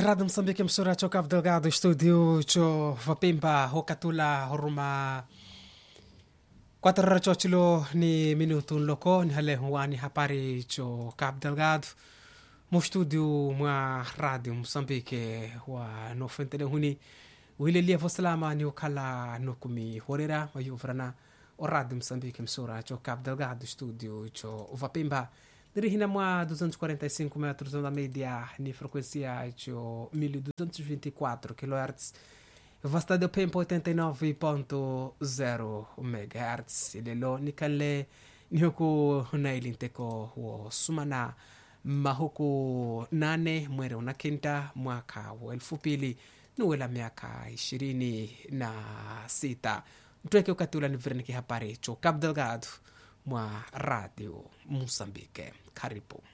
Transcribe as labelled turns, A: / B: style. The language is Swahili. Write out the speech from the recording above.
A: Rádio Moçambique, emissora cho Cabo Delgado, estúdio cho Vapimba, Hokatula, Horuma. Quatro horas cho chilo ni minuto loko ni hale huani hapari cho Cabo Delgado. Mo estúdio mwa Rádio Moçambique wa no fentele huni. Wile lia fosalama ni ukala no kumi horera wa yuvrana o Rádio Moçambique, emissora cho Cabo Delgado, estúdio cho Vapimba. dirihina mwa 245 metros onda média ni frequência cho 1224 kHz vastade pempo 89.0 MHz ilelo nikale ni huku nailinteko wo sumana mahuku nane mwere una kinta mwaka wa elfu pili nuwela miaka ishirini na sita mtweke ukatula ni vireniki habari cho Cabo Delgado mwa radio Mozambique. Karibu.